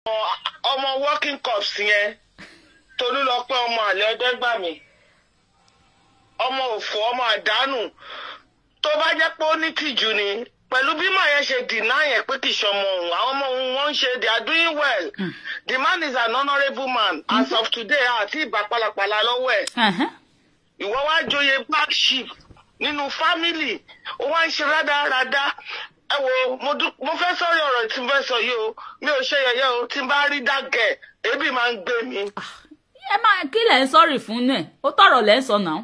ọmọ working cups yẹn Tolúlọpẹ́ ọmọ àlẹ́ ọdẹ́gbàmí ọmọ òfò ọmọ àdánù tó bá jẹ́ pé ó ní tìjú ni pẹ̀lú bí màá yẹn ṣe dìná yẹn pé kì í ṣọmọ òun àwọn ọmọ òun wọ́n ń ṣe they are doing well the man is an honourable man as of today àti ìbá pàlàpàlà lọ́wọ́ ẹ̀ Ẹ̀hẹ́n. ìwọ wá joyè black sheep nínú fámìlì ó wá ń ṣe rádaràda ẹ wo mo dú- mo fẹ́ sọ̀rọ̀ ọ̀rọ̀ tí mo fẹ́ sọ yìí o mi ò ṣe yẹ̀yẹ́ o tí n bá rí dàgẹ̀ ebi máa ń gbé mi. ẹ máa kí lẹ̀ ń sọ́rì fún náà ó tọ̀rọ̀ lẹ́ ń sọ náà.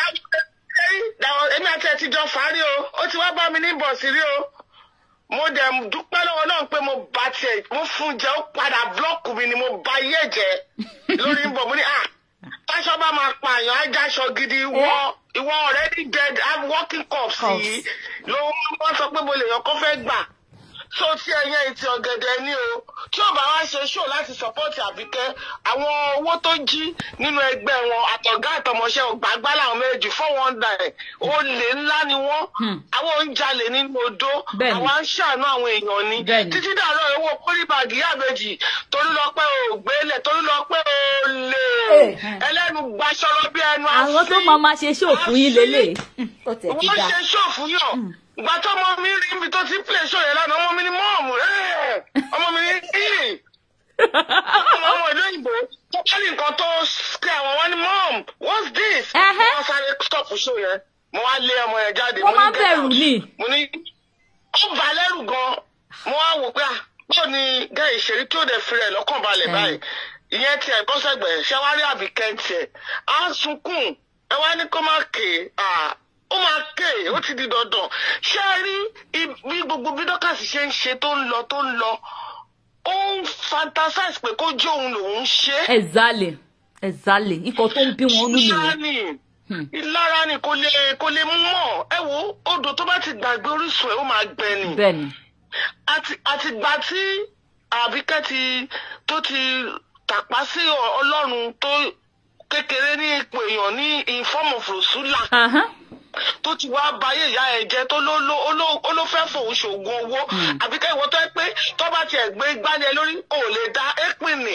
Dáwọn èmi àti ẹ̀ ti jọ fárí o ó ti wá bá mi ní bọ̀sì rí o mo dẹ̀ dúpẹ́ lọ́wọ́ náà pé mo bá tiẹ̀ mo fún jẹ́ ó padà búlọ́ọ̀kù mi ni mo bá yé jẹ́ lórí ń bọ̀ mo ní à táṣọ bá máa pààyàn ajáṣọ gidi ìwọ ìwọ already dead i'm working cups Cups. yìí ló wọ́n sọ pé mo lè yàn kó fẹ́ gbà so tí ẹyẹ ìtì ọ̀gẹ̀dẹ̀ ní o tí ò bá wá ṣe ṣó láti support àbíkẹ́ àwọn owó tó jí nínú ẹgbẹ́ wọn àtọ̀gá àtọmọṣẹ́ ògbàgbá làwọn méjì four one nine olè ńlá ni wọ́n Hmm. àwọn oúnjalè nínú odó Bẹ́ẹ̀ni. àwọn ń ṣàánú àwọn èèyàn ni Bẹ́ẹ̀ni. títí dàrọ owó pólíbàgì yàbẹjì Tolúlọpẹ́ ògbélé Tolúlọpẹ́ olè Eh, eh. ẹlẹ́nu gbaṣọrọ bí ẹnu àwọn tó máa máa ṣe ṣòfò yín lélẹ̀. ó tẹ̀ ti wọ́n dá. ṣe ṣòfò yàn ìgbà tó ọmọ mi rí ibi tó ti play show yẹn lánàá ọmọ mi ní mọ́ọ̀mù ẹ̀ ọmọ mi ní yìí ọmọ ọmọ ìlú òyìnbó tó kálí nǹkan tó ṣe àwọn wọn ní mọ́ọ̀mù what's this Ẹhẹ́. wọ́n sáré stop show yẹn mo wá lé ọmọ yẹn jáde wọ́n mo máa ní ń get bẹ̀rù out. ni. mo ní ó bà á lẹ́rù gan mo wá wò pé ah báwo ni gẹ́ ìṣeré tí ó dẹ̀ fi rẹ̀ lọ́kàn balẹ̀ Mm. báyìí ìyẹn tiẹ̀ bọ́ sẹ́gbẹ̀ẹ́ ṣé wá rí àbíkẹ́ tiẹ̀ á sunkún ẹ wá ní kó má ké ah ó máa ké ó ti di dandan ṣé ẹ rí i- bí gbogbo bí dọ́kàsì ṣe ń ṣe tó ń lọ tó ń lọ ó ń fantasize pé kó jẹ́ òun lòún ṣe é ẹ̀zálẹ̀ ẹ̀zálẹ̀ ikọ̀ tó ń bí wọn nú ìlara nìyẹn. ni Hmm. ìlara ni kò lè kò lè mú mọ́ ẹ wo odò tó bá ti gbàgbé orísun ẹ̀ ó máa gbẹ ni bẹ́ẹ̀ ni. àti àtìgbà tí àbíkẹ́ ti tó ti tàpá sí ọ- ọlọ́run tó kékeré ní ipò èèyàn ní in form of rosula Ahán. tó ti wá báyé ìyá ẹ̀ jẹ́ tó ló ló ó ló- ó ló fẹ́ fòun ṣoògùn owó àbíkẹ́ ìwọ tó ẹ pé tó bá tiẹ̀ gbé gbálẹ̀ lórí ò lè dá épìnì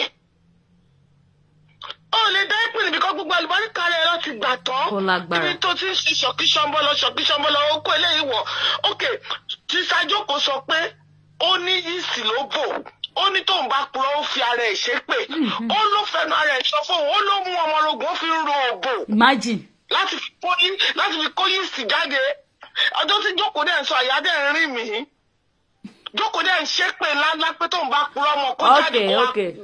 ò lè dá épìnì bí kò gbogbo àlùbáríkà rẹ̀ lọ ti gbà tán Ó lágbára. ibi tó ti ń ṣe ṣọ̀kí ṣọ́nbọ́lọ ṣọ̀kí ṣọ́nbọ́lọ ó kó eléyìí wọ̀ ok tí sajoko sọ pé ó ní yìísì ló bò ó ní tóun bá purọ́ ó fi ara ẹ̀ ṣépè ó ló fẹnu ara ẹ̀ sọ fóun ó ló mú ọmọ orogún ó fi ń ro òbò imagine. láti fi kó yí láti fi kó yìísì jáde ọjọ́ tí jókòó dẹ̀ ń sọ àyà dẹ̀ ń rìn mí jókòó dẹ̀ ń ṣépè ńláńlá pé tóun bá purọ́ ọmọ kó jáde Okay, kó wá okay.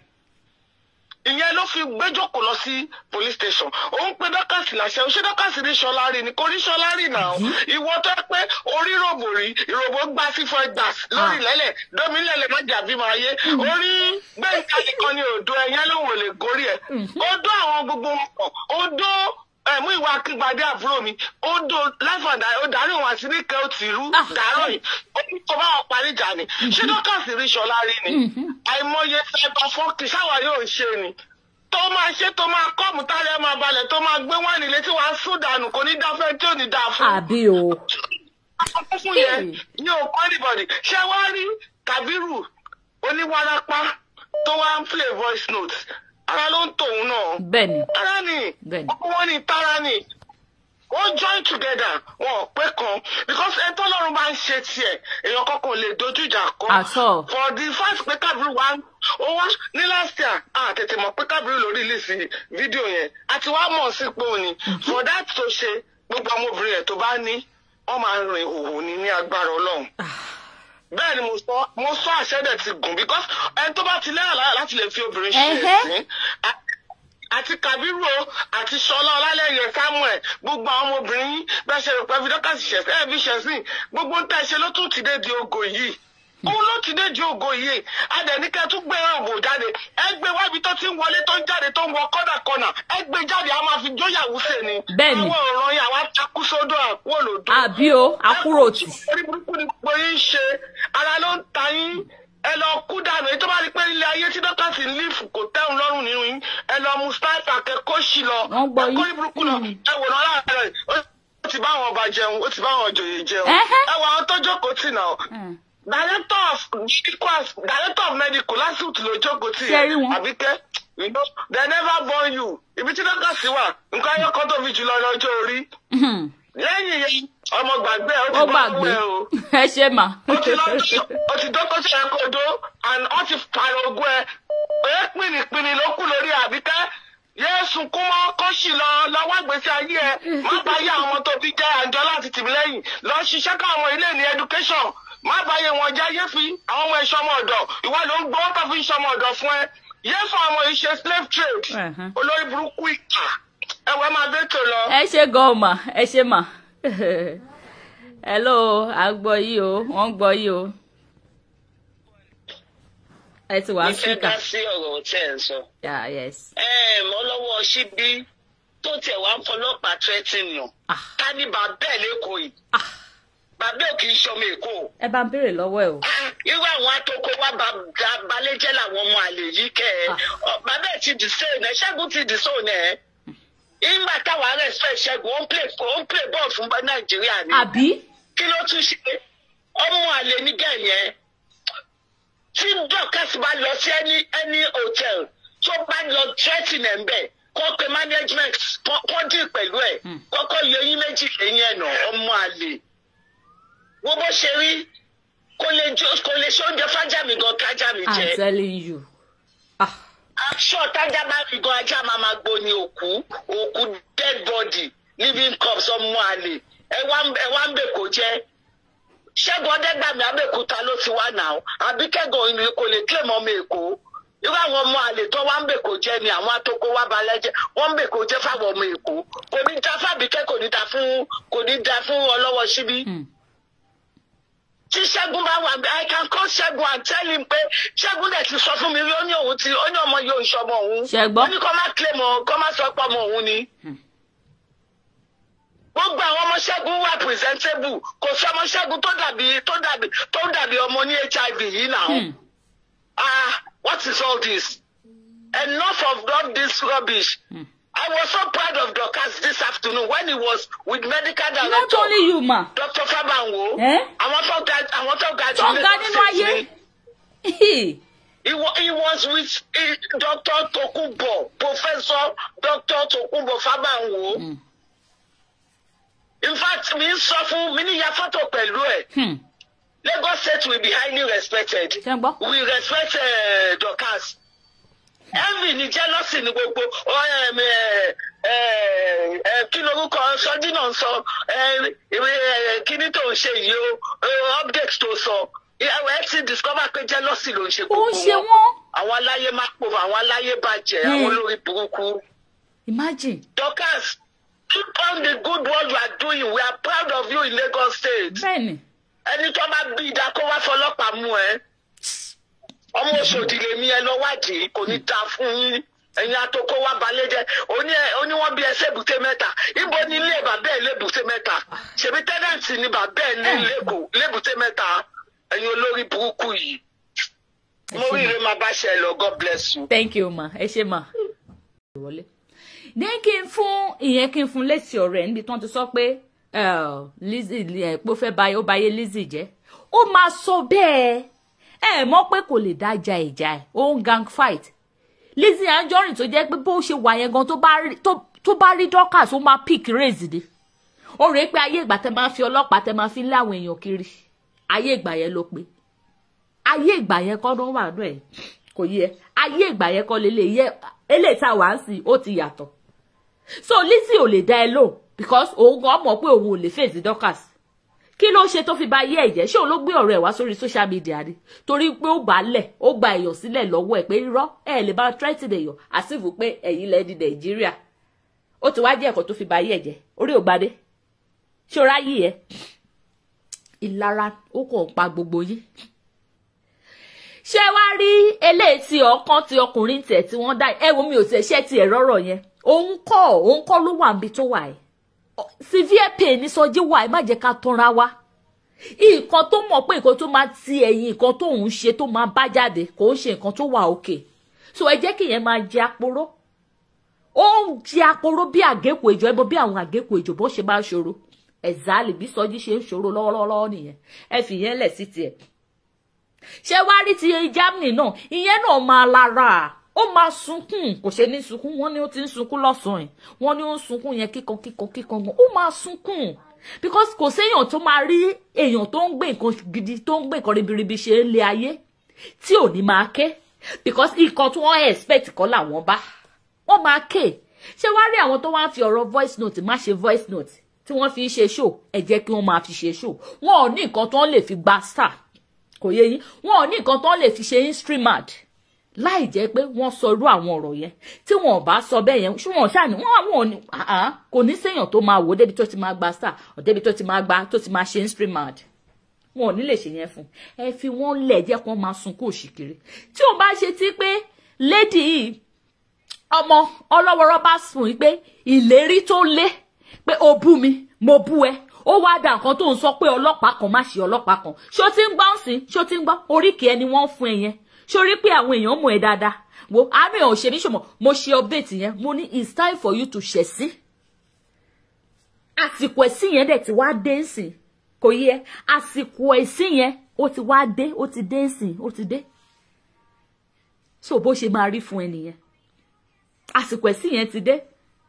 ìyẹn ló fi gbé jókòó lọ sí police station òun pé dọ́kàsì làṣẹ ṣé dọ́kàsì rí ṣọlá rí ni kò rí ṣọlá rí náà ìwọ tó yẹ pé orí rògbò rí ìrògbò gbá sí fún ẹgbà lórí lẹ́lẹ̀ dómi lẹ́lẹ̀ má jàbí máa yé orí gbẹ̀ǹkà nìkan ni òdo ẹ̀yẹn ló wò lè gorí ẹ̀ ó dó àwọn gbogbo wọn pọ̀ ó dó ẹ̀mú ìwà akíngbadé àbúrò mi ó dó láfàdà ó darí wọn àti níkẹ́ ó ti rú Ah. dàárọ̀ yìí ó ní kó bá wọn parí ìjà ni ṣé dọ́kàsì rí ṣọlá rí ni àìmọye cyber fọ́ọ̀kì ṣáwa yóò ń ṣe ni tó máa ṣe tó máa kọ́ọ̀mù tálẹ̀ máa balẹ̀ tó máa gbé wáìnì létí wàá sùn dànù kò ní dáfẹ́ tí ò ní dáa fún. àbí o. àkókò fún yẹn ní òkú anybody ṣé wàá rí Kàbírù oníwárápá tó wá ń play voice note ara ló ń tòun náà bẹ́ẹ̀ ni. ara ni Bẹ́ẹ̀ni. ọkọ wọn ni tara ni ó join together wọn ò pé kan because ẹni tó lọ́run bá ń ṣe tiẹ̀ èèyàn kankan ò lè dojú ìjà kọ At all. for the fact pé Kábírù wá ó wá ní last year a tètè mọ̀ pé Kábírù lórí ìlísì fídíò yẹn àti wá mọ̀ sí pé òní for that tó ṣe gbogbo àwọn obìnrin ẹ̀ tó bá ní wọ́n máa ń rin òhò ní ní agbára Ọlọ́run bẹ́ẹ̀ ni mo sọ mo sọ àṣẹ́dẹ̀ ti gùn because ẹni tó bá ti lẹ́yìn láyà láti lè fi obìnrin ṣe Ẹhẹ́. ẹ̀sìn a- àti Kàbírù o àti Ṣọlá Ọlálẹ́yẹ Samuel gbogbo àwọn ọmọbìnrin yín bẹ́ẹ̀ ṣe rò pé fi dọ́kàsì ṣẹ̀sìn ẹ̀ fi ṣẹ̀sìn gbogbo ń tẹ̀ ṣe ló tún ti dé di ogo yìí òun ló ti dé di ogo yìí adẹ̀níkẹ́ tún gbé òbò jáde ẹ gbé wá ibi tó ti ń wọlé tó ń jáde tó ń wọ kọ́nà kọ́nà ẹ gbé jáde a máa fi jóyàwó sè ni Bẹ́ẹ̀ni. àwọn ọ̀ràn yìí àwọn atakú sódò àpò òlòdó àbí o àkúròtì. orí burúkú ni gbogbo yín ṣe ara ló ń ta yín ẹ lọ kú dànù èyí tó bá rí pé ilé ayé tí dọ́kàsì ń lífù kò tẹ́hùn lọ́rùn nínú yín ẹ lọ mu sniper kẹ́kọ̀ọ́ sí lọ Wọ́n gbọ́ yín. ẹ kó orí burúkú lọ ẹ wò lọ́la rẹ̀ ó ti bá àwọn ọba jẹun ó ti bá àwọn òjòyè jẹun Ẹhẹ́. ẹ wọ àwọn tó jókòó tì náà Mm. director of medical director of medical lásìkò ló jókòó tì Ṣé rí wọn? àbíkẹ́ you know they never born you ibi tí dọ́kàsí wà nǹkan ayọ́kọ́ tó fi jùlọ lọ́jọ́ orí lẹ́yìn yẹn ọmọ gbàgbé ẹ ó ó ti bá gbàgbé wẹ̀ o ẹ ṣe mà. ó ti lọ ó ti dọ́kọ́ sí ẹ̀kọ́dọ́ and ó ti pààrọ̀ ogún ẹ pé pìnìpìnì ló kù lórí àbíkẹ́ yéésù kún mọ́ kó sì lọ lọ́wọ́ àgbèsè ayé ẹ má bá yé àwọn ọmọ tó fi jẹ́ àjọ láti tìmí lẹ́yìn lọ ṣiṣẹ́ káwọn ilé ní education má bá yé wọn jẹ́ yé fi àwọn ọmọ ìṣọmọ ọ̀dọ̀ ìwọ ló ń gbọ́ tó fi ń ṣọmọ ọ̀dọ̀ fún ẹ yé fún àwọn ọmọ ìṣe slave trade Ẹ̀hẹ́n. olórí burúkú ìkà ẹ̀wẹ̀ máa bẹ́ẹ̀ tó lọ. ẹ ṣe gan mà ẹ ṣe mà. hello à ń gbọ́ yìí o wọ́n ń gbọ́ yìí o. ẹ ti wá mo fẹ́ síkà. dá sí ọ̀rọ̀ tí ẹ̀ ń sọ. yeah yes. Ẹ̀m, ọlọ́wọ́ ṣíbí tó tẹ̀ wá ń fọlọ́pàá tẹ́tìn nù. Ah. ká ní bàbá ẹ̀ lẹ́kọ̀ọ́ yìí. Ah. bàbá ẹ̀ kì í ṣọmọ èkó. ẹ bá ń béèrè lọ́wọ́ ẹ o. Ah, irú àwọn atoko wa ba- balẹ̀jẹ́ làwọn ọmọ àlè yìí kẹ́ ẹ̀. Ah. Ọ, bàbá ẹ̀ ti dì sóònù ẹ̀ ṣẹ́gun ti dì sóònù ẹ̀. ìgbà táwa respect ṣẹ́gun ó ń play ó ń play ball fún nàìjíríà ni. àbí. kí ló tún ṣe ọmọ àlè nígẹ̀ yẹn tí dorcas bá lọ sí any any hotel tó bá lọ threatening ẹ̀ ń bẹ̀ kó pe management kó kó dì pẹ̀lú ẹ̀ kọ́kọ́ yọ eyín méjì lẹ́yìn ẹ̀nà ọmọ àlè wo bó ṣe rí kò lè jó kò lè ṣe oúnjẹ fájà mi gan kájà mi i'm jẹ telling you. ah aṣọ tájà bá fi gan ajá máa ma gbó ni òkú òkú dead body living corpse ọmọ àlè ẹ wá ń- ẹ wá ń bè kó jẹ ṣẹ́gun ọ̀dẹ́gbàmí abẹ́òkúta ló ti wá nà ó àbí kẹ́gàn ìlú kò lè claim ọmọ èkó irú àwọn ọmọ àlè tó wá ń bè kó jẹ ni àwọn atoko wá balẹ̀ jẹ́ wọ́n ń bè kó jẹ́ fáwọn ọmọ èkó kò ní dá fábíkẹ́ kò ní dá fún kò ní dá fún ọlọ́wọ́ síbí hmm. tí ṣẹ́gun bá wà i can call ṣẹ́gun and tell him pé ṣẹ́gun dẹ̀ ti sọ fún mi rí ó ní òun ti ó ní ọmọ yóò ń ṣọmọ òun Ṣé gbọ́? ó ní kó má claim ọ kó má sọ pé ọmọ òun ni. gbogbo àwọn ọmọ ṣẹ́gun wà presentable kò sí ọmọ ṣẹ́gun tó dàbí tó dàbí tó dàbí ọmọ ní hiv yìí náà. Hmm. ah what is all this enough of all this rubbish. Hmm. I was so proud of Dorcas this afternoon when he was with medical director. not only you ma. Dr. Fabanwo. Eh? Àwọn tó ga àwọn tó ga tó jù ga Lagos nínú State ayé. ni. He, wa- he was with eh, Dr. Tokunbo, Professor Dr. Tokunbo Fabanwo. Hmm. In fact, mi ń sọ fún mi ní ya fọ́tò pẹ̀lú ẹ̀. Hmm. Lagos State will be highly respected. ṣe ń gbọ́. We respect uh, Dorcas. Envy ni jealousy ni gbogbo ọ, em, eh, eh, eh, kí lorúkọ sọjí náà ń sọ eh, ìwé eh, kíní tó ń ṣe yìí o eh, update tó sọ ìyàwó ẹ ti discover pé jealousy ló ń ṣe ó gbogbo ń ṣe wọn wọ́n. àwọn aláyé má pòfò àwọn aláyé bàjẹ́ Hmm. àwọn olórí burúkú. imagine. Dorcas keep on the good work you are doing we are proud of you in Lagos State bẹ́ẹ̀ni. ẹni tó bá bí ìdá kó wá fọlọ́pàá mú ẹ ọmọ Òṣòdì lèmi ẹ lọ wádìí kò ní ta fún yín ẹ̀yin atoko wá balẹ̀ jẹ́ oní ẹ oní wọ́n bí ẹ sébùté mẹ́ta ibo ni ilé bàbá ẹ lébùté mẹ́ta ṣèbí tẹ́nẹ̀ǹtì ni bàbá ẹ ní lẹ́kọ̀ọ́ lébùté mẹ́ta ẹ̀yin olórí burúkú yìí mo rí ire máa bá ṣe ẹ lọ God bless you. thank you ma ẹ ṣe ma. wọlé. ní kí n fún ìyẹn kí n fún lẹ́sì ọ̀rẹ́ níbi tí wọ́n ti sọ pé eh, Lizzy ẹ̀ pé ó fẹ́ báyé ó báyé Lizzy jẹ́ ó máa sọ bẹ́ẹ̀ ẹ mọ̀ pé kò lè dájà ìjà ẹ̀ ó ń gang fight Lizzy Anjorin tó jẹ́ pé bó ṣe wà yẹn gan tó bá rí tó- tó bá rí Dorcas ó máa pick raise ni ó rèé pé ayé ìgbà tẹ máa fi ọlọ́pàá tẹ máa fi ń lé àwọn èèyàn kiri ayé ìgbà yẹn ló pé ayé ìgbà yẹn kọ́ ló wà náà ẹ̀ kò yẹ ayé ìgbà yẹn kọ́ lélẹ̀ yẹ eléyìí tá a wà ń sìn ó ti yàtọ̀ so Lizzy ò lè dá ẹ lò because òun gan mọ̀ pé òun ò lè fèsì Dorcas kí ló ṣe tó fi ba ayé ẹ̀ jẹ́ ṣé òun ló gbé ọ̀rọ̀ ẹ̀ wá sórí social media ni torí pé ó gbà á lẹ̀ ó gba èèyàn sílẹ̀ lọ́wọ́ ẹ̀ pé irọ́ ẹ̀ lè bá threaten èèyàn àsìfù pé ẹ̀yin lẹ́ di Nàìjíríà ó ti wá jẹ́ ẹ̀kọ́ tó fi ba ayé ẹ̀ jẹ́ orí ògbadé ṣé o ráyè ẹ̀ ìlara ó kàn pa gbogbo yín ṣé wá rí eléyìí tí ọkàn ti ọkùnrin tẹ̀ tí wọ́n dá ẹ wo mi ò tẹ̀ ṣẹ́ ti ẹ̀ rọ́rọ̀ yẹn òun kọ́ òun kọ́ ló wà níbi tó wà ẹ̀ severe pain ní sọjí wà ẹ má jẹ́ ká tanra wa nǹkan tó mọ̀ pé nǹkan tó máa ti ẹ̀yìn nǹkan tó ń ṣe tó máa bá jáde kò ń ṣe nǹkan tó wà òkè so ẹ jẹ́ kí yẹn máa jẹ aporó ó ń jẹ aporó bí àgékù èjò ẹ bọ bí àwọn àgékù èjò bó ṣe máa ṣòro ẹ̀zálì bí sọjí ṣe ń ṣòro lọ́wọ́lọ́wọ́ nìyẹn ẹ fi yẹn lẹ̀ sí tiẹ̀ ṣé wá rí ti Germany náà ìyẹn náà máa lára ó máa sunkún kò ṣe ní sunkún wọ́n ní ó ti ń sunkún lọ́sàn-án yìí wọ́n ní ó ń sunkún yẹn kíkan kíkan kíkan gan ó máa sunkún because kò séèyàn tó máa rí èèyàn tó ń gbé nǹkan gidi tó ń gbé nǹkan ribiribi ṣe ń lé ayé tí ò ní máa ké because nǹkan tí wọ́n expect kọ́ làwọn bá wọ́n máa ké ṣé wá rí àwọn tó wá ń fi ọ̀rọ̀ voice note má ṣe voice note tí wọ́n fi ń ṣe show ẹ jẹ́ kí wọ́n máa fi ṣe show wọn ò ní nǹkan tó ń lè fi gba star kò yé yín wọn ò ní nǹkan tó ń lè fi ṣe instrument láì jẹ́ pé wọ́n sọ irú àwọn ọ̀rọ̀ yẹn tí wọn ò bá sọ bẹ́ẹ̀ yẹn ṣùgbọ́n ṣáàní wọn àwọn ò ní kò ní séèyàn tó máa wò ó débi tó ti máa gba star ọ̀ débi tó ti máa gba tó ti máa ṣe instrument wọn ò ní lè ṣe yẹn fún ẹ fi wọn lẹ̀ jẹ́ kí wọ́n máa sunkún òṣìkiri tí òun bá ṣe tí pé lady yìí ọmọ ọlọ́wọ́rọ́ bá sùn yìí pé ìlérí tó lé pé o bú mi mo bú ẹ ó wá da nǹkan tó ń sọ pé ọlọ́pàá kan má ṣe ọlọ́pàá kan ṣó ti ń gbọ́ ń sìn ṣó ti ń gbọ́ oríkì ẹni wọ́n fún ẹ yẹn sórí pé àwọn èèyàn mọ̀ ẹ́ dáadáa wo àmì ò ṣe ní ṣòmọ̀ mo ṣe update yẹn mo ní it's time for you to ṣẹ̀ sí àsìkò ẹ̀sìn yẹn dẹ̀ ti wá dé nsìn kò yẹ àsìkò ẹ̀sìn yẹn ó ti wá dé ó ti dé nsìn ó ti dé so bó ṣe máa rí fún ẹ nìyẹn àsìkò ẹ̀sìn yẹn ti dé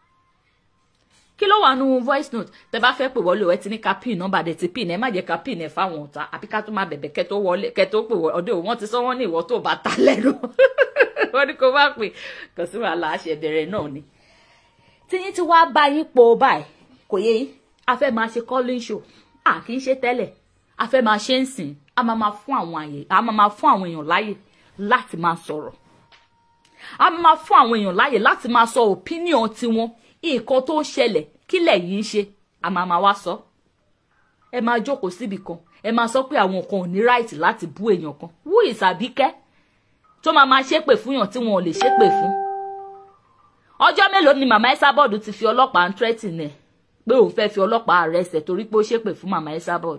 kí ló wà nù voice note tẹ bá fẹ́ pè wọlé ẹ ti ní ká pin nọ́mbà dẹ̀ ti pin ẹ má jẹ́ ká pin ẹ fáwọn ọ̀tá àbí ká tó máa bẹ̀bẹ̀ kẹ́ tó wọlé kẹ́ tó pè ọdẹ wọn ti sọ wọn ní ìwọ tó bá ta lẹ́nu wọn ní kó má pè kò sí wàhálà àṣẹ bẹ̀rẹ̀ náà ni. tíyín tí wàá bá yín po báyìí kò yé yín a fẹ́ máa ṣe calling show à kì í ṣe tẹ́lẹ̀ a fẹ́ máa ṣe ń sìn a máa máa fún àwọn àyè a máa máa fún àwọn èèyàn láyè láti máa sọ̀rọ̀ a máa máa fún àwọn èèyàn láyè láti máa sọ opinion tiwọn nǹkan tó ṣẹlẹ̀ kílẹ̀ yìí ń ṣe a máa máa wá sọ ẹ máa jókòó síbì kan ẹ máa sọ pé àwọn kan ò ní right láti bú èèyàn kan wú ìsàbíkẹ́ tó máa máa ṣépè fún yàn tí wọn ò lè ṣépè fún ọjọ́ mélòó ni màmá Esabod ti fi ọlọ́pàá ń tírẹ́tì nẹ̀ pé òun fẹ́ fi ọlọ́pàá arrest ẹ̀ torí pé ó ṣépè fún màmá Esabod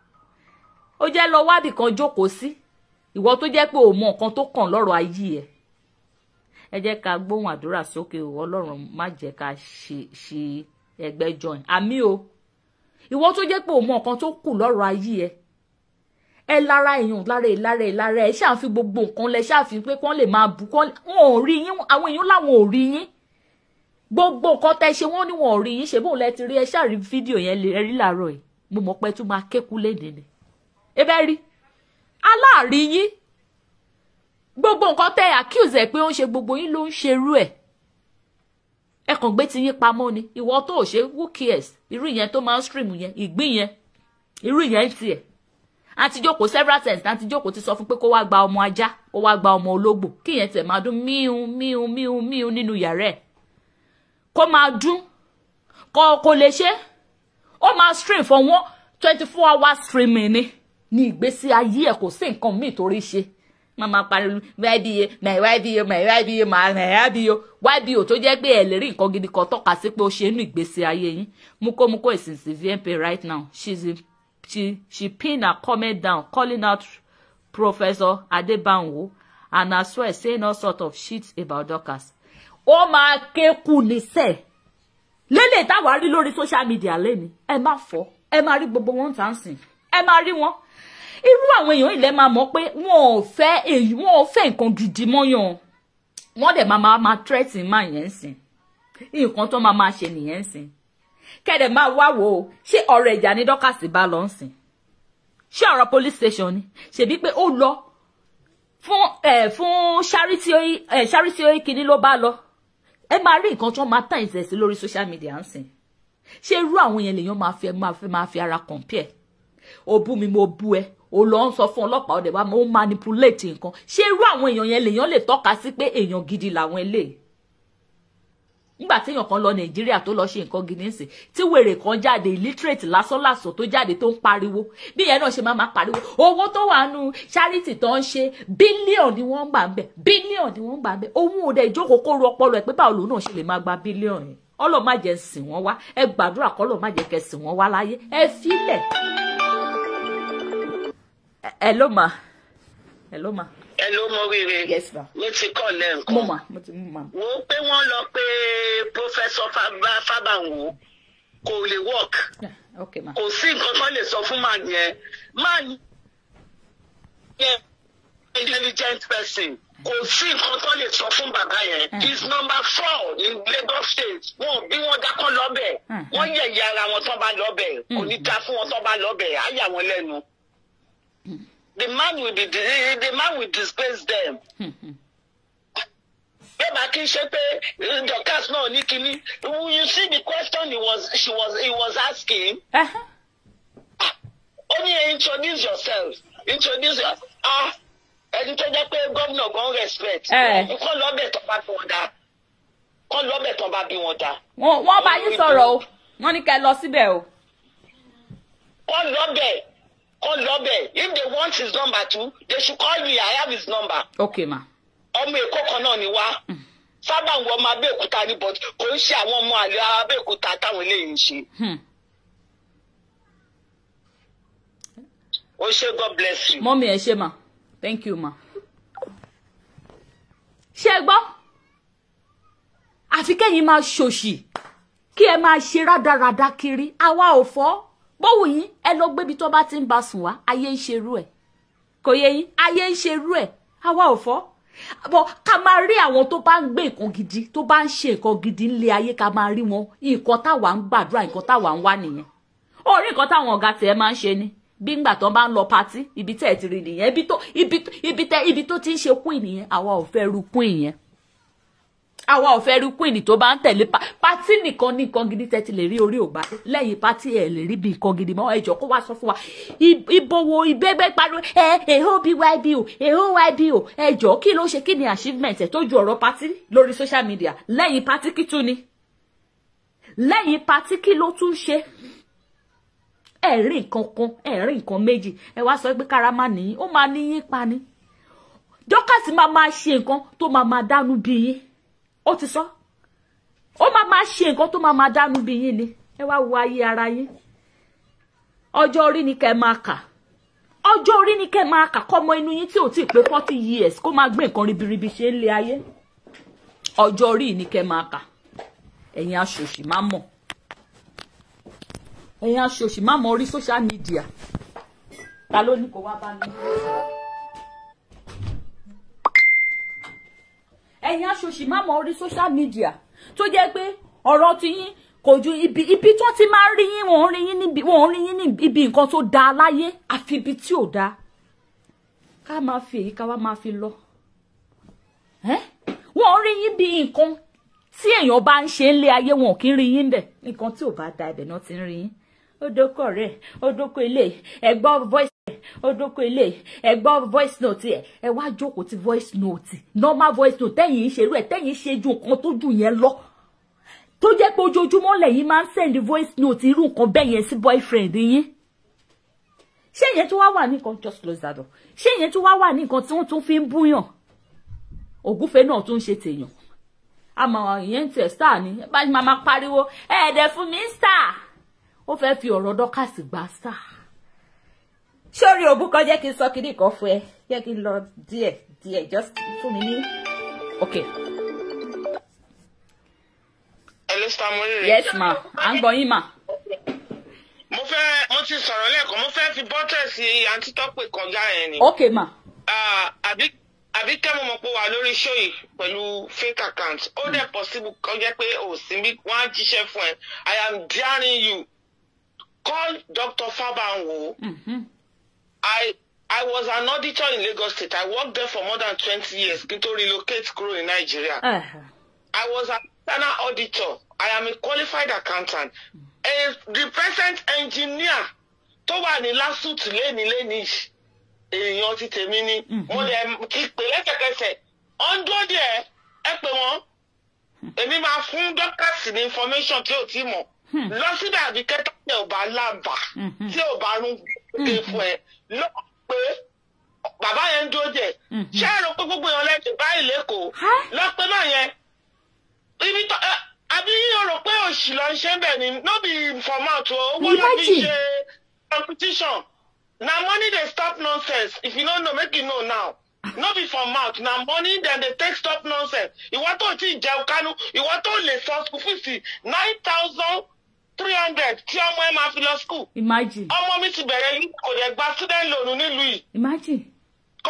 ó jẹ́ lọ wábì kan jókòó sí ìwọ tó jẹ́ pé òun mọ nǹkan tó kàn lọ́rọ̀ ayé ẹ̀ ẹ jẹ́ ká gbóhùn àdúrà sókè o ọlọ́run má jẹ́ ká ṣe ṣe ẹgbẹ́ join àmì o ìwọ tó jẹ́ pé òun mọ nǹkan tó kù lọ́rọ̀ ayé ẹ ẹ lára èèyàn lára ẹ lára ẹ lára ẹ ṣáà fi gbogbo nǹkan lẹ ṣáà fi pé kán lè máa bù kán wọn ò rí yín àwọn èèyàn làwọn ò rí yín gbogbo nǹkan tẹ ṣe wọn ni wọn ò rí yín ṣe bóun lẹ ti rí ẹ ṣáà rí fídíò yẹn lè rí làárọ̀ yìí mo mọ̀ pé tún máa kékú léde ni ẹ bẹ rí aláàrí yín gbogbo nǹkan tẹ accuse ẹ pé ó ń ṣe gbogbo yín ló ń ṣerú ẹ ẹ kàn gbé ti yín pamọ́ ni ìwọ tó ò ṣe who cares irú ìyẹn tó máa ń stream yẹn ìgbín yẹn irú ìyẹn tiẹ̀ àti jókòó several times àti jókòó ti sọ fún pé kó wá gba ọmọ ajá kó wá gba ọmọ ológbò kí ìyẹn tẹ̀ máa dún míhun míhun míhun míhun nínú yàrá ẹ̀ kó máa dún kó kó lè ṣe ó máa stream for one twenty four hours streaming ni ní ìgbésí ayé ẹ̀ kò sí nǹkan míì torí ṣe mama pariwo ybo my ybo my ybo my ybo ybo tó jẹ́ pé ẹ lè rí nǹkan gidi kan tọ́ka sí pé ó ṣe inú ìgbésí ayé yín mukomuko ìsinsìn vmp right now she's in, she she pin her comment down calling out professor adebanwo and as well saying all sort of shit about dorcas ó máa kéku níṣẹ́ lélẹ̀ táwa rí lórí social media lẹ́ni ẹ má fọ́ ẹ máa rí gbogbo wọn tà ń sìn ẹ máa rí wọn irú àwọn èèyàn ilẹ̀ máa mọ̀ pé wọn ò fẹ́ èyí wọn ò fẹ́ nǹkan gidi mọ́yàn wọ́n dẹ̀ máa máa máa tírẹ́tì máa yẹn sìn nǹkan tó máa máa ṣe nìyẹn sìn kẹ́dẹ̀ máa wá wò ó ṣé ọ̀rọ̀ ìjà ní dọ́kàsì bá lọ sìn ṣé ọ̀rọ̀ police station ni ṣèbí pé ó lọ fún ẹ̀ fún charity ẹ̀ charity kìíní ló bá lọ ẹ máa rí nǹkan tó máa tàn ìṣẹ̀ sí lórí social media ń sìn ṣé irú àwọn yẹn lèèyàn máa fi máa fi máa fi ara compare o bú mi mo bú ẹ o lọ ń sọ fún ọlọ́pàá ọdẹ wa mo ń manipulate nǹkan ṣé irú àwọn èèyàn yẹn lèèyàn lè tọ́ka sí pé èèyàn gidi làwọn eléyìí nígbà téèyàn kan lọ nàìjíríà tó lọ ṣe nǹkan gidi ńsìn tí wèrè kan jáde illiterate lásánlàsàn tó jáde tó ń pariwo bí ìyẹn náà ṣe máa máa pariwo owó tó wà nù charity tó ń ṣe bílíọ̀n ni wọ́n ń gbà ń bẹ̀ bílíọ̀n ni wọ́n ń gbà ń bẹ̀ òun ò dẹ̀ ìjókòó kó ru ọpọlọ ẹ̀ pé báwo lòun náà ṣe lè máa gba bílíọ̀n yẹn ọlọ́ọ̀ má jẹ́ sìn wọ́n wá ẹ gbàdúrà kọ́lọ́ọ̀ má jẹ́ kẹ́ sìn wọ́n wá láyé ẹ fílẹ̀ ẹ ló mà ẹ ló mà. ẹ ló mọ rere yes ma. ló ti kọ́ lẹ́ǹkan. mo mà mo ti mú ma. wo pé wọ́n lọ pé pọ́fẹ́sọ Fábànwò kò lè work Yeah, ok ma. kò sí nǹkan kan lè sọ fún màá yẹn máa yẹn intelligent person kò sí nǹkan tó lè sọ fún bàbá yẹn he is number four in Lagos state wọn bí wọn dákọ lọbẹ Mm. wọn yẹ̀yẹ́ ara wọn tó bá lọbẹ kò ní ta fún wọn tó bá lọbẹ á yà wọn lẹ́nu the man will be the, the man will disgrace them bẹ́ẹ̀ bá kí n ṣe pé eh, Dorcas náà ní kínní you see the question he was she was he was asking Ẹhẹ́. ó ní introduce yourself introduce your ah ẹni tó jẹ́ pé gómìnà gan respect Eh. kọ́ lọ́bẹ̀ tó bá bí wọn dá kọ́ lọ́bẹ̀ tó bá bí wọn dá wọ́n wọ́n bá yín sọ̀rọ̀ o wọ́n ní kẹ́ ẹ lọ síbẹ̀ o. kọ́ lọ́bẹ̀ kọ́ lọ́bẹ̀ if they want his number too they should call me I have his number ok ma. ọmọ èkó kan náà ni wá sábà ń wọ ọmọ abẹ́òkúta ní but kò ń ṣe àwọn ọmọ àlè abẹ́òkúta táwọn eléyìí ń ṣe Hmm. ó ṣe God bless you. mọ́mí ẹ ṣe ma thank you ma. ṣé ẹ gbọ́ àfi kẹ́yìn máa ṣòṣì kí ẹ máa ṣe rádaràda kiri àwa ò fọ́ bówù yín ẹ lọ gbébi tó bá ti ń bá sùn wá ayé ń ṣerú ẹ̀ kò yẹ yín ayé ń ṣerú ẹ̀ àwa ò fọ́ bọ́ ká máa rí àwọn tó bá ń gbé nǹkan gidi tó bá ń ṣe nǹkan gidi ńlé ayé ká máa rí wọn nǹkan táwa ń gbàdúrà nǹkan táwa ń wá nìyẹn orí nǹkan táwọn ọ̀gá tiẹ̀ máa ń ṣe ni bí ngbà tó bá ń lọ patí ibi tẹ́ ẹ̀ ti rí nìyẹn ibi tó ibi tó- ibi tẹ́ ibi tó ti ń ṣe queen nìyẹn àwa ò fẹ́ ru queen yẹn àwa ò fẹ́ rí queen tó bá ń tẹ̀lé pa pátí nìkan ní nǹkan gidi tẹ́tí lè rí orí ògbà lẹ́yìn pátí ẹ̀ lè rí bí nǹkan gidi mọ́ ẹjọ́ kó wá sọ fún wa I- ìbòwò ìbẹ́gbẹ́ pariwo ẹ èhó byb o èhó yb o ẹjọ́ kí ló ṣe kí ni achievement ẹ̀ tó ju ọ̀rọ̀ pátí lórí social media lẹ́yìn pátí kí tún ni lẹ́yìn pátí kí ló tún ṣe ẹ rí nǹkan kan ẹ rí nǹkan méjì ẹ wá sọ pé kára má nìyí ó máa níyín pa ni dọ́kàsì máa máa ṣe nǹkan tó máa máa dánú bí yín ó ti sọ ó máa máa ṣe nǹkan tó máa máa dánú bí yín ni ẹ wá wo ayé ara yín ọjọ́ orí ni kẹ́ ẹ máa kà ọjọ́ orí ni kẹ́ ẹ máa kà kọ́mọ inú yín tí ò tí ì pé forty years kó máa gbé nǹkan ribiribi ṣe ń lé ayé ọjọ́ orí ni kẹ́ ẹ máa kà ẹ̀yin aṣòṣì má mọ̀ ẹ̀yin aṣòṣì má mọ̀ orí social media ta ló ní kó wá bá mi. ẹ̀yin aṣòṣì má mọ̀ orí social media tó jẹ́ pé ọ̀rọ̀ ti yín kò ju ibi ibi tó ti máa ń rí yín wọ́n ń rí yín níbi wọ́n ń rí yín ní ibi nǹkan tó dáa láyé àfi ibi tí ò dáa ká máa fi èyí ká wá máa fi lọ ẹ́ wọ́n ń rí yín bí nǹkan tí èèyàn bá ń ṣe ń lé ayé wọn ò kí ń rí yín bẹ̀ nǹkan tí ò bá da ibẹ̀ náà ti ń rí yín ó dókò rẹ̀ ó dókò ilé ẹ̀ gbọ́ voice ó dókò ilé ẹ gbọ́ voice note ẹ ẹ wá jókòó ti voice note normal voice note tẹ́yìn ṣerú ẹ̀ tẹ́yìn ṣe ju nǹkan tó jù yẹn lọ tó jẹ́ pé ojoojúmọ́ lẹ́yìn máa ń send voice note irú nǹkan bẹ́ẹ̀ yẹn sí boyfriend yín ṣé ìyẹn tó wá wà ní nǹkan just close that door ṣé ìyẹn tó wá wà ní nǹkan tí wọ́n tún fi ń búyàn ògúfe náà tún ń ṣe tèèyàn àmọ́ ìyẹn ń tẹ̀ star ni ẹ bá ní máa máa pariwo ẹ̀ẹ́dẹ̀ fún mi star ó fẹ́ fi ọ̀rọ̀ dọ́kàsì gba star sórí òbú kan jẹ́ kí n sọ kí nìkan fún ẹ jẹ́ kí n lọ díẹ̀ díẹ̀ just fún mi ní. ok Hello, Star Morire. yes ma à ń gbọ́ yín ma. mo fẹ́ mo ti sọ̀rọ̀ lẹ́ẹ̀kan mo fẹ́ fi bọ́tẹ̀sì àǹtí tọ́pẹ̀ kọjá yẹn ni. ok ma Ah, àbí àbí kẹ́ mo mọ̀ pé wà lórí show yìí pẹ̀lú fake account ó dẹ̀ possible kó jẹ́ pé ò sí bí wọ́n á jíṣẹ́ fún ẹ I am daring you call Dr. Fabanwo Mhm. I I was an auditor in Lagos State I worked there for more than twenty years kí n tó relocate kúrò ní Nàìjíríà. Eh, I was an external auditor. I am a qualified accountant. A, the present engineer tó wà ní lásùtù léni léni yìí, èèyàn ti tèmi ni. Mo lè ti pè lẹ́sẹ̀kẹsẹ̀. Ọ̀ndọ́ díẹ̀ ẹ pè wọ́n. Èmi máa fún dọ́kítàsì ní information tí ò tí mọ̀. Lọ síbẹ̀ àbí kẹ́tọ́ tí ò bá lábà tí ò bá rún gbé fún ẹ. Lọ pé bàbá yẹn ń dúró jẹ. Ṣé ẹ rò pé gbogbo èèyàn lẹ́sìn báyìí lẹ́kọ̀ọ́? Huh? Lọ pé náà yẹn ibi tó ẹ àbí o rò pé òṣì lọ ń ṣe bẹ́ẹ̀ ni no be for mouth o owó ló fi Imagine. ṣe competition na money dey stop nonsense if you no know make you know now no be for mouth na money dem dey take stop nonsense ìwọ tó ti jẹun kánú ìwọ tó lè sọ school fees nine thousand three hundred tí ọmọ ẹ máa fi lọ school imagine ọmọ mi ti bẹ̀rẹ̀ yìí kò dẹ̀ gba student loan nílùú yìí imagine kò gba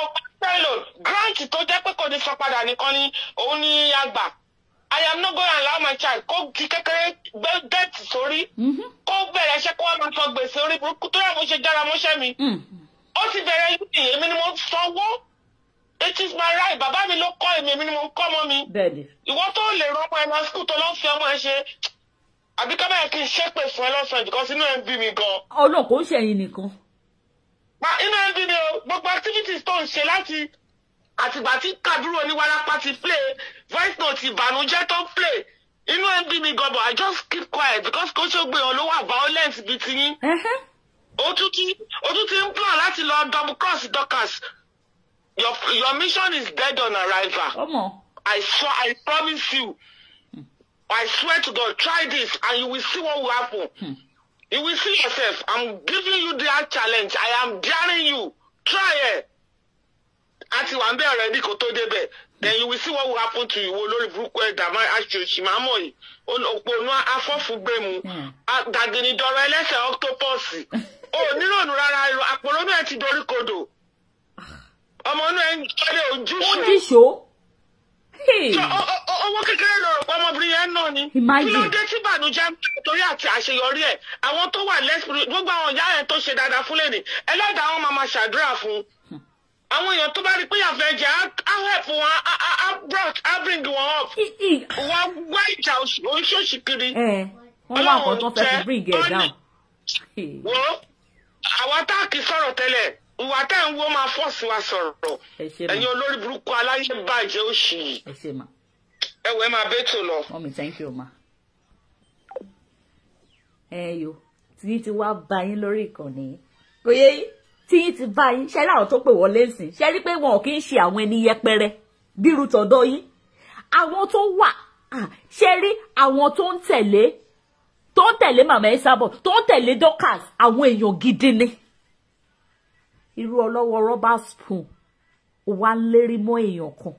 payload grant tó jẹ́ pé kò ní san padà nìkan ni òun ní àgbà I am not going to allow my child kó ti kékeré gbé dẹ́ẹ̀tì sórí Mhm. kó bẹ̀rẹ̀ iṣẹ́ kó wá máa sọ gbèsè orí burúkú tó yà mo ṣe jára mọ́ṣẹ́ mi Mm. ó ti bẹ̀rẹ̀ yìí èmi ni mo sanwó it is my right bàbá mi ló kọ́ èmi èmi ni mo kọ́ ọmọ mi bẹ́ẹ̀ ni ìwọ tó lè rán ọmọ ẹ lọ skul tó lọ fi ọmọ ẹ ṣe àbí ká báyìí kí n ṣépè fún ẹ lọ́sàn-án jùlọ sínú ẹ̀ ń bí mi gan. ọlọ́run kò ń ṣẹ̀yìn nìkan pa inú ẹ̀ ń bí mi o gbogbo activities tó ń ṣe láti àtìgbà tí kàdúrò oníwárápá ti play voice note ìbànújẹ́ tó play inú ẹ̀ ń bí mi gan but I just keep quiet because kò ṣe gbé wọn ló wà violent bíi tiyín Ẹhẹ́. ó tún ti ó tún ti ń plan láti lọ double cross Dorcas your your mission is dead on arrival. ọmọ I swear, I promise you. I swear to God, try this and you will see what will happen. You will see yourself. I'm giving you that challenge. I am daring you. Try it. Àti wà ń bẹ̀ already kò tó débẹ̀. Then you will see what will happen to you. Wo lórí burúkú ẹ̀dá máa aṣòṣì máa mọ̀ yìí. Òpònú afọ́fúngbẹ̀mù. Hmm. Dàgìnìdọ̀rọ̀ ẹlẹ́sẹ̀ ọ́ktọ́pọ̀sì. O ò nírònú rárá àpòlónú ẹ̀ ti dorí kodò. Ọmọ inú ẹ̀ ń kọ́lé ó ojúṣe dìṣó Hey. Ṣé o- o- o- owó kékeré lọ rò pé ọmọbìnrin yẹn náà ni. Imagine. kí ló dé tí ìbànújẹ́ ń bẹ torí àti àṣeyọrí ẹ̀ àwọn tó wà lẹ́sìpírì gbogbo àwọn ìyá yẹn tó ṣe dáadáa fún lẹ́nì ẹlẹ́dàá wọn máa ma ṣàdúrà fún un. àwọn èèyàn tó bá rí pé yàfẹ́ jẹ́ á á help wọn á á á brought á bring wọn up. I- i- wọ́n wá ìjà oṣù- oríṣiríṣi kiri. ẹ wọ́n wá nǹkan tó fẹ́ fi bring it down Hey. wo àwa tá a kì í sọ̀rọ̀ tẹ́lẹ̀ ìwà tẹ́ ń wo máa fọ́ọ̀sì wa sọ̀rọ̀ ẹ ṣe mà ẹ̀yin olórí burúkú aláyé bàjẹ́ òṣì yìí ẹ ṣe mà ẹ̀wẹ̀ máa bẹ́tò lọ. mọ́mí thank you ma. ẹ yo tí yín ti wá bá yín lórí ìkànnì yìí. kò yẹ yín tí yín ti bá yín ṣe láwọn tó pè wọlé nsìn ṣe rí pé wọn ò kí ń ṣe àwọn ẹni yẹpẹrẹ bírú tọ̀dọ̀ yín àwọn tó wà ah, ṣe rí àwọn tó ń tẹ̀lé tó ń tẹ̀lé màmá ẹ sábọ̀ tó ń tẹ̀lé Dorcas àwọn èèyàn gidi ni irú ọlọ́wọ́ rọ́bà spoon wà ń lérí mọ́ èèyàn kan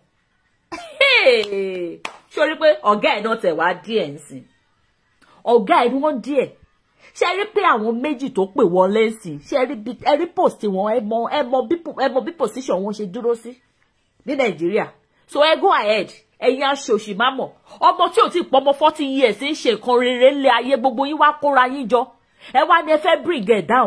sórí pé ọ̀gá ẹ̀ náà tẹ̀ wá díẹ̀ ń sìn ọ̀gá ẹ̀ ni wọ́n díẹ̀ ṣe rí pé àwọn méjì tó pè wọlé ń sìn ṣe rí bí ẹ rí post wọn ẹ mọ ẹ mọ bí ẹ mọ bí position wọn ṣe dúró sí ní nàìjíríà so ẹ go ahead ẹ̀yin aṣòṣì má mọ̀ ọmọ tí ò tí ì pọ́ ọmọ forty years ń ṣe nǹkan rere ńlẹ̀ ayé gbogbo yín wá kóra yín jọ ẹ wá ní ẹ fẹ́ bring it down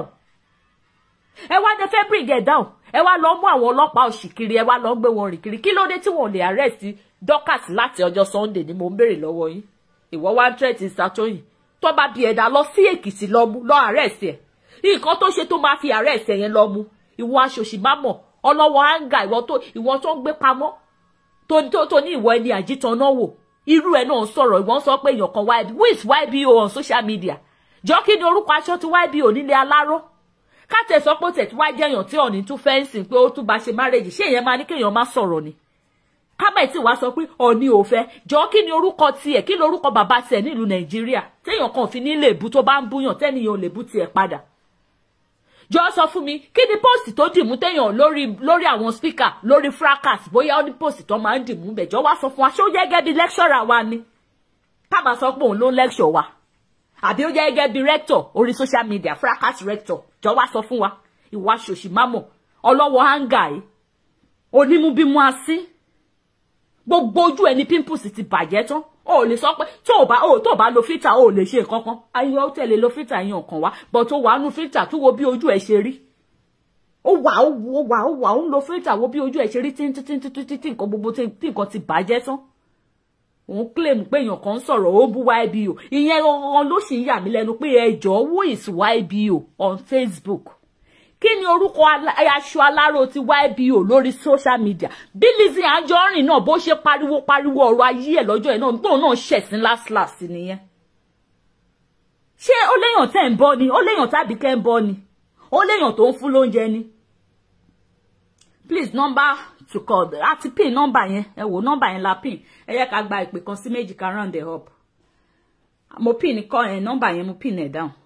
ẹ wá ní ẹ fẹ́ bring it down ẹ wá lọ mú àwọn ọlọ́pàá òṣì kiri ẹ wá lọ gbé wọn rìn kiri kí ló dé tí wọn ò lè arrest Dorcas láti ọjọ́ Sunday ni mo ń béèrè lọ́wọ́ yín ìwọ wá ń tẹ́tí Satoyin tó bá bí ẹ̀dá lọ sí Èkìtì lọ mú lọ arrest ẹ̀ nǹkan tó ṣe tó máa fi arrest ẹ̀ yẹn lọ mú ìwọ aṣòṣì má mọ̀ ọlọ́wọ́ áńgà ìwọ tó ìwọ tó ń gbé pamọ́ tó tó tó ní ìwọ ẹni àjítan náà wò irú ẹ náà ń sọ̀rọ̀ ìwọ ń sọ pé èèyàn kan YB who is YBO on social media jọ kí ni orúkọ aṣọ tí YBO nílé aláró káàtẹ sọ pé ó tẹ̀ tí wá jẹ́yàn tí ọ̀nì tún fẹ́ǹsì pé ó tún bá ṣe márèjì ṣé èèyàn máa ní kéèyàn má sọ̀rọ̀ ni kábẹ̀ tí wàá sọ pé ọ̀nì ò fẹ́ jọ kí ni orúkọ tiẹ̀ kí ni orúkọ bàbá tiẹ̀ nílùú nàìjíríà téèyàn kan fi ní lè bú tó bá ń búyàn tẹ́nìyàn ò lè bú tiẹ̀ padà jọ sọ fún mi kí ni póòsì tó dìmú téèyàn lórí lórí àwọn spíkà lórí fracas bóyá ó ní póòsì tó máa ń dìmú bẹ̀ jọ wá sọ fún wa ṣé ó jẹ́ gẹ́gẹ́ bí lẹ́kṣọ́rà wa ni ká máa sọ pé òun ló lẹ́kṣọ̀ wa àbí ó jẹ́ gẹ́gẹ́ bí rector orí social media fracas rector jọ wá sọ fún wa ìwà ṣòṣì mámọ̀ ọlọ́wọ́ hanga yìí onímúbímú asín gbogbo ojú ẹni pimples ti bàjẹ́ tán o ò lè sọ pé tó o bá o tó o bá lo filter o ò lè ṣe nǹkan kan ayé ó tẹ̀lé lo filter yẹn ọ̀kan wá but ó wà á nu filter tó wo bí ojú ẹ̀ ṣe rí ó wà ó wà ó wà ó ń lo filter wo bí ojú ẹ̀ ṣe rí títítítítítí tí nǹkan gbogbo tí nǹkan ti bàjẹ́ tán òun claim pé èèyàn kan ń sọ̀rọ̀ ó bú YBO ìyẹn ọ̀hún ló sì ń yà mí lẹ́nu pé ẹjọ́ who is YBO on Facebook kí ni orúkọ aṣọ aláró ti YBO lórí social media bí Lizzy Anjorin náà bó ṣe pariwo pariwo ọ̀rọ̀ ayé ẹ̀ lọ́jọ́ ẹ̀ náà tóun náà ṣẹ̀sìn last last nìyẹn ṣé ó léèyàn tẹ́ ń bọ́ ni ó léèyàn tàbí kẹ́ ń bọ́ ni ó léèyàn tó ń fún lóúnjẹ ni please number to call àti pin nọ́mbà yẹn ẹ wò nọ́mbà yẹn la pin ẹ yẹ ká gba ìpè kan sí méjì ká round it up mo pin kọ ẹ nọ́mbà yẹn mo pin ẹ down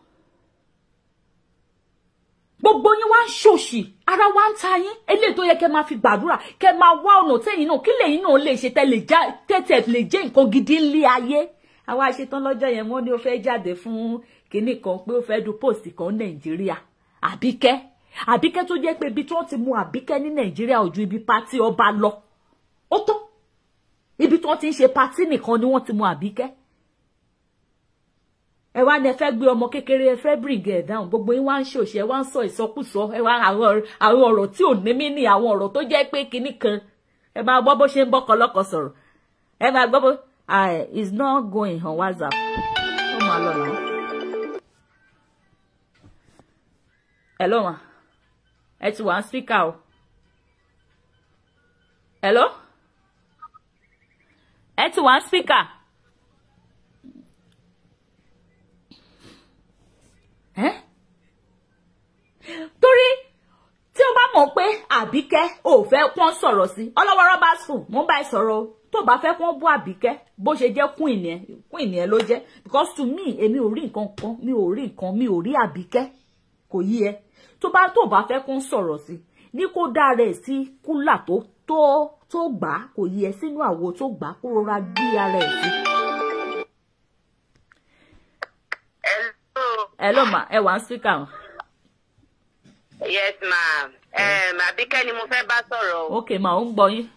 gbogbo yín wá ń ṣòṣì ara wa ń ta yín eléyìí tó yẹ kẹ́ máa fi gbàdúrà kẹ́ máa wá ọ̀nà tẹ́yìn náà kí lẹ́yìn náà lè ṣe tẹ́tẹ̀ lè jẹ́ nǹkan gidi ńlé ayé àwa ṣetán lọ́jọ́ yẹn wọ́n ní ó fẹ́ jáde fún kinní kan pé ó fẹ́ du post kan nàìjíríà àbíkẹ́ àbíkẹ́ tó jẹ́ pé ibi tí wọ́n ti mú àbíkẹ́ ní nàìjíríà ò ju ibi pátí ọba lọ ó tó ibi tí wọ́n ti ń ṣe pátí nìkan ni wọ́n ti mú àbíkẹ́ ẹ wá ní ẹ fẹ́ gbé ọmọ kékeré ẹ fẹ́ bring ẹ down gbogbo yín wá ń ṣòṣì ẹ wá ń sọ ìsọkúsọ ẹ wá àwọn àwọn ọ̀rọ̀ tí ò ní mí ní àwọn ọ̀rọ̀ tó jẹ́ pé kinní kan ẹ máa gbọ́ bó ṣe ń bọ́kọ lọ́kọ sọ̀rọ̀ ẹ máa gbọ́ bó ah is not going on whatsapp ó máa lọ náà. hello ma ẹ ti wà ń speaker o hello ẹ ti wà ń speaker. ẹ́ torí tí o bá mọ̀ pé àbíkẹ́ ò fẹ́ kún sọ̀rọ̀ sí ọlọ́wọ́rọ́ bá sùn mo ń bá ẹ sọ̀rọ̀ o tó bá fẹ́ kún bú àbíkẹ́ bó ṣe jẹ́ kún ìnìyẹn kún ìnìyẹn ló jẹ́ because to me èmi ò rí nǹkan kan mi ò rí nǹkan mi ò rí àbíkẹ́ kò yí ẹ tó bá tó bá fẹ́ kún sọ̀rọ̀ sí ní kó dá rẹ̀ sí kúlà tó tó tó gbà á kò yí ẹ sínú àwo tó gbà á kó rọra gbé ara ẹ̀ sí. Hello. hello ma ẹ wà ń speaker o. Yes, ma'am. Um, Àbíkẹ́ ni mo fẹ́ bá sọ̀rọ̀ o. ok ma ò ń gbọ́ yín.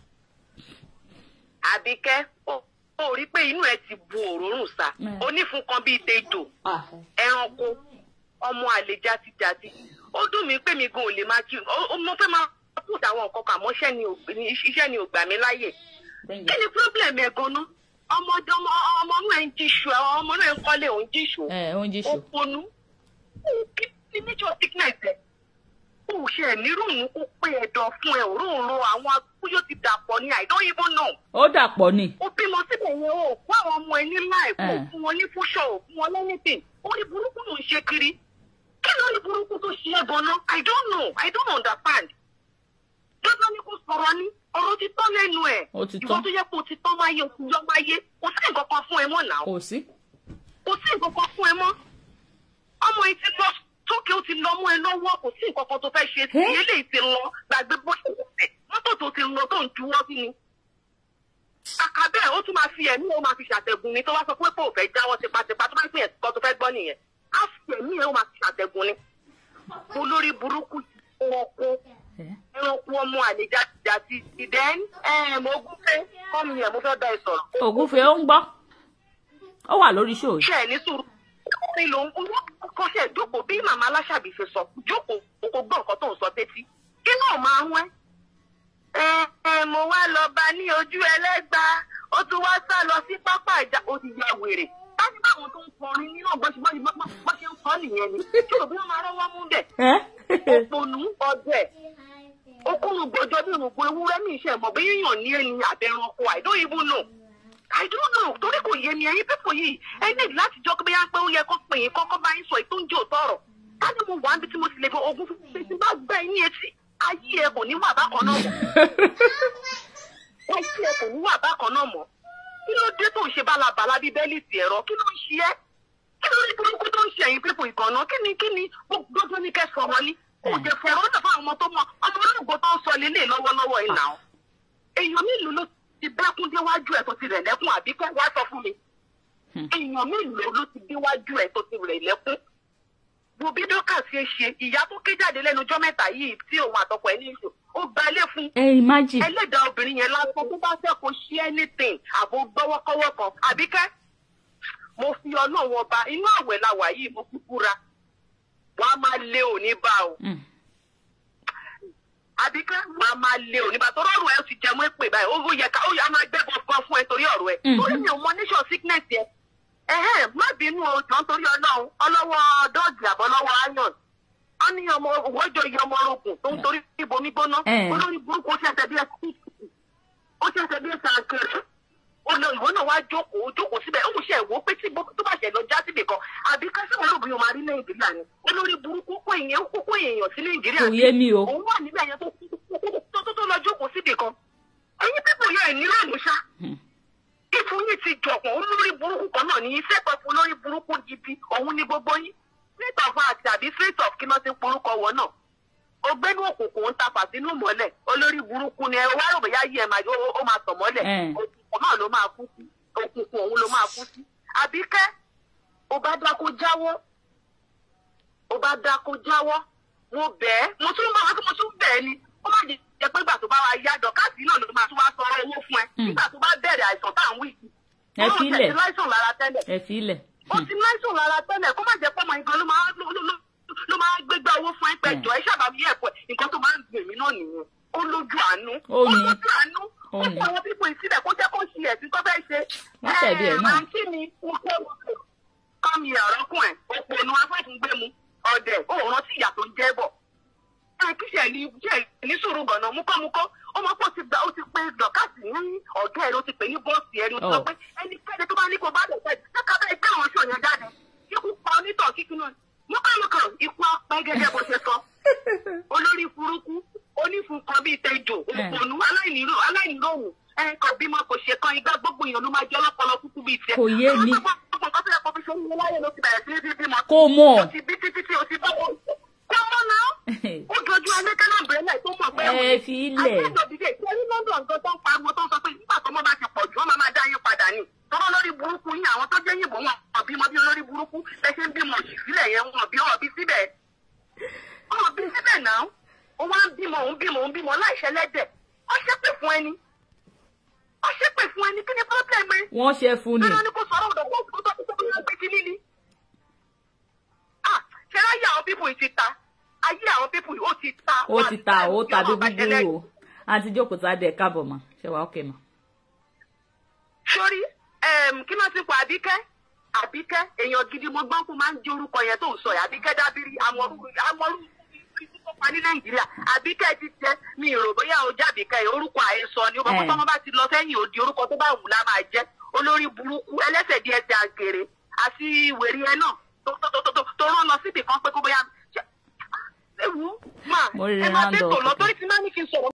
Àbíkẹ́, ó ó rí pé inú ẹ ti bu òrórùn sá. Mm. Onífun kan bíi tejò, ẹranko, ọmọ àlè játijàti. Ó dùn mí pé mi gan ò lè máa kí. ó- ó- Mo fẹ́ máa put àwọn nǹkan kan àmọ́ iṣẹ́ ni ò ní- iṣẹ́ ni ò gbà mí láyè. Kí ni problem ẹ̀ gan-an? Ọmọ ọmọ ọmọ inú ẹ̀ ń jíṣu, àwọn ọmọ inú ẹ̀ ń kọ́lé òun jíṣu. ẹ ò ń jí Ó ṣù. ponú. Kí ni nature sickness ẹ̀? ó ṣe ẹ̀mí ròmù kó pé ẹ̀dọ̀ fún ẹ òróǹro àwọn akúyó ti dàpọ̀ ní I don't even know. ó dàpọ̀ ni. ó bímọ síbẹ̀ yẹn o kó àwọn ọmọ ẹ ní láìpẹ́ Eh. fún wọn ní fúnṣọ ò fún wọn lẹ́nìtìn orí burúkú ló ń ṣe kiri kí ló ní burúkú tó ṣe é gan-an I don't know I don't understand. dandan ni kò sọ̀rọ̀ ni ọ̀rọ̀ ti tán lẹ́nu ẹ̀ Ó ti ìwọ tán. tó yẹ kó o ti tán máyé o ti yọ máyé kò sí nǹkan kan fún ẹ mọ́ náà kò sí. kò sí nǹkan kan fún ẹ mọ́ ọmọ yìí ti lọ sókè ó ti lọ mú ẹ lọ́wọ́ kò sí nǹkan kan tó fẹ́ ṣe sí Eh? eléyìí ti lọ gbàgbé bó ṣe wọlé mọ́tò tó ti lọ tó ń juwọ́ sí ni. kàkà bẹ́ẹ̀ ó tún máa fi ẹ̀mí ó máa fi ṣàtẹ̀gùn ni tó bá sọ pé kò fẹ́ jáwọ́ tipátipá tó bá pín ẹ̀kọ́ tó fẹ́ gbọ́ nìyẹn á fi ẹ̀mí ẹ̀ ó máa fi ṣàtẹ̀gùn ni. olórí burúkú ẹranko ẹ ẹranko ọmọ àlejò àti ìdẹ́n ẹ̀ẹ́mọ̀ọ́gún fẹ́ kọ́mi yẹn mo fẹ́ bá ẹ sọ̀rọ̀ ògúnfe ó ń gbọ́ ó wà lórí ṣòó yìí. ṣe ẹ ní sùúrù ní ló ń kọ́ ṣe jókòó bí màmá aláṣàbí ṣe sọ jókòó kó gbọ́ nǹkan tó ń sọ tétí kí náà máa ń wẹ́. ẹ ẹ mo wá lọ bá ní ojú ẹlẹ́gba ó tún wá sá lọ sí pápá ìjà ó ti ya wèrè láti báwọn tó ń kọrin nínú ọgbọ́n bá ṣe ń kọ́ nìyẹn ni tí òbí wọn máa rọ́wọ́ mú bẹ̀ ẹ òpònú ọdẹ okùnrin gbọjọ bí òrùngbò ewúrẹ́ ní iṣẹ́ mọ̀ bí yíyàn ní ẹni àbẹ̀rànkọ I don't even know I don't know torí kò yé mi ẹ̀yin pípọ̀ yìí ẹ ní láti jọ pé pé ó yẹ kó pè é kọ́kọ́ bá yín sọ èyí tó ń jẹ́ òótọ́ ọ̀rọ̀ ká ní mo wà níbi tí mo ti lè fi ogun fún mi tí bá gbẹ́ ní etí ayé ẹ kò ní wà bákan náà mọ́ ayé ẹ kò ní wà bákan náà mọ́ kí ló dé tó ń ṣe bálabàla bíi bẹ́líìtì ẹ̀rọ kí ló ń ṣe ẹ́ kí ló ní burúkú tó ń ṣe ẹ̀yin pípọ̀ ìgànnà kí ni kí ni gbogbo ní kẹ́ sọ̀rọ̀ ní kò jẹ́ fọ̀rọ̀ ó dàbọ̀ àwọn ọmọ tó mọ ọmọ olóògbé tó ń sọ lélẹ̀ lọ́wọ́lọ́wọ́ yìí náà èèyàn mélòó ló ti bẹ́kún déwájú ẹ̀ tó ti rẹ̀ lẹ́kún àbí kẹ́ wá sọ fún mi èèyàn mélòó ló ti déwájú ẹ̀ tó ti rẹ̀ lẹ́kún wo bí dọ́kà ṣe ṣe ìyá tó ké jáde lẹ́nu ọjọ́ mẹ́ta yìí tí òun àtọkọ ẹ̀ ní ìṣó ó gba ilé fún ẹ imagine ẹlẹ́dàá obìnrin yẹn lásán tó bá fẹ́ kó ṣe anything àbò gbọ́wọ́kọ́wọ́ kan àbíkẹ́ mo fi ọlọ́run ọba inú àwẹ̀ la wà yìí mo fi búra wàá máa lé òní bá o Mm. àbíkẹ́ wàá máa lé òní bá torí ọ̀rọ̀ ẹ ti jẹmọ́ èpè báyìí ó yẹ ká ó yẹ á máa gbẹ́ gbọ́ngàn fún ẹ torí ọ̀rọ̀ ẹ Mhm. torí mi ò mọ nation sickness yẹ ẹ̀hẹ́n má bínú o jọ nítorí ọlọ́run ọlọ́wọ́ dọ́ọ̀gì àbọ̀lọ́wọ́ iron wọ́n ní ọmọ òwòjọ iye ọmọ orogun tó ń torí ibomi gbóná Eh. olórí burúkú ó ṣẹ̀ṣẹ̀ bí ẹsẹ̀ ó ṣẹ̀ṣẹ̀ bí ẹsẹ̀ àkèrè ó lọ ìwọ náà wá jókòó jókòó síbẹ̀ ó ṣe ìwọ pé tí gbogbo tó bá ṣẹ̀ lọ já síbì kan àbí kásìmọ̀ lóbi yóò máa rí nàìjíríà ni olórí burúkú kó èèyàn kó kó èèyàn sí nàìjíríà kò yé mi o òun wà níbẹ̀ yẹn tó tó tó tó lọ jókòó síbì kan ẹ̀yin pípọ̀ yẹn ní lónìí ṣá Hmm. ìfún yìí ti jọ̀pọ̀ olórí burúkú kan náà ní iṣẹ́ kan fún olórí burúkú gidi òun ní gbogbo yín street of art àbí street of kí ló ti porúkọ wọ náà ọgbẹ́ni òkùnkùn ń ta fàtínú mọ́lẹ̀ olórí burúkú ni ẹ wá rò bóyá yí ẹ máa ó ó máa tọ̀ mọ́lẹ̀ Eh. òkùnkùn náà ló máa kú sí òkùnkùn òun ló máa kú sí àbíkẹ́ ó bá dákó jáwọ́ ó bá dákó jáwọ́ mo bẹ̀ ẹ́ mo tún máa mo tún bẹ̀ ẹ́ ni ó má jẹ́ jẹ́ pé ìgbà tó bá wa yá dọ̀kásì náà ló máa tún wá sọ̀rọ̀ owó fún ẹ Mm. nígbà tó bá bẹ̀rẹ̀ àìsàn tá à ń wí yìí. Ẹ Ó lóun fílẹ̀. tẹ̀sí láìsàn lára tẹ́lẹ̀ ẹ fi ilẹ̀ ó ti láìsàn lára tẹ́lẹ̀ kó má jẹ́ pé ọmọ nǹkan ló máa ló- ló- ló- ló máa gbégbá owó fún ẹgbẹ́ Mm. ìjọ ẹ ṣàbàmì ẹ̀kọ́ nǹkan tó máa ń gbè mí náà nìyẹn ó lójú àánú Ó ní. lójú àánú Ó ó ní. kó àwọn pípọ̀ ìsílẹ̀ kó jẹ́ kó ṣe ẹ̀sìn tó fẹ́ ṣe. Wọ́n tẹ̀lé ẹ̀ náà. àǹtí mi mo fẹ́ wọ kọ́mi ọ̀rọ̀kùn ẹ̀ òpònú afẹ́fúngbẹ́mu ọ̀dẹ̀ òun rántí ìyà tó ń jẹ́ bọ̀ ẹ kí ṣe ní ṣe ní sùúrù gànà múkọ́múkọ́ ó mọ̀ pé ó ti gba ó ti pe dọ̀kásì ní ọ̀gá ẹ̀ ló ti pè ní bọ́ọ̀sì ẹ̀ ló ti sọ Oh. pé ẹnikẹ́ni tó bá ní kó bá lè fẹ́ ṣé ká bẹ́ẹ̀ gbé àwọn ṣòyàn jáde ikú pa onítọ̀ kíkún náà múkọ́múkọ́ ikú apẹ́ gẹ́gẹ́ bó ṣe sọ olórí burúkú onífunkan bíi tẹjọ òpònú aláìníró aláìníròhùn ẹ kò bímọ kò ṣe kan igbá gbogbo èèyàn ló máa jẹ ọlọpọlọ kúkú bíi tiẹ̀. Kò yé mi. gbogbo nǹkan tó yẹ kó fi ṣe ń wọlé ayé ló ti bẹ̀rẹ̀ sí ní bíbímọ kó mọ̀ ó ti bí títí tí o ti bá wọn. kó mọ́ náà ó dojú alẹ́kẹ́ náà bẹ̀rẹ̀ láì tó mọ̀ pé ẹ fi ilẹ̀ àtẹ̀jọ̀dìdè tí ẹni london nǹkan tó ń pariwo tó ń sọ pé nígbà tó mọ́ bá ti pọ̀ jù wọ́n máa máa dá yín padà ni. tọ́lọ́ lórí burúkú yín àwọn tó jẹ́ yìnbọn wọn wọn bímọ bí olórí burúkú bẹ́ẹ̀ ṣe ń bímọ òṣì sílẹ̀ yẹn wọn bí wọn bí síbẹ̀. wọn bí síbẹ̀ náà ó wá ń bímọ òun bímọ òun bímọ láìṣẹ́ lẹ́dẹ̀ ó ṣépè fún ẹni ó ṣépè fún ẹni kí ni pọ́blẹ́mù ẹ wọ́n ṣe fún ni nínú ní kò sọ̀rọ̀ ọ̀dọ̀ kó kó tó tó tó tó gbé kínní ni. ah ṣe láyé àwọn pípù yìí ti ta ayé àwọn pípù yìí ó ti ta. ó ti ta ó tàbí gbúgbúrú o àǹtí jókòó tá a dẹ̀ káàbọ̀ mà ṣe wà ókè mà. sórí kí ló ti pa àbíkẹ́ àbíkẹ́ èèyàn gidi mo gbọ́n kó máa ń jẹ́ orúkọ yẹn tó ń sọ yẹn àbíkẹ́ dábírí amọ̀rú amọ̀rú ikú tó pa ní nàìjíríà àbíkẹ́ ti jẹ́ mi ì rò bóyá o jẹ́ àbíkẹ́ yẹn orúkọ àhesọ ni ó bá Eh. tọ́mọ bá ti lọ sẹ́yìn òdi orúkọ tó bá wù lá máa jẹ́ olórí burúkú ẹlẹ́sẹ̀ díẹ̀ ti àgèrè àti wèrè ẹ náà tó tó tó tó tó rán lọ síbì kan pé kó bóyá ṣe- ewu máa Mo rí ẹ máa round tètò up. lọ torí ti máa ní kí n sọ̀rọ̀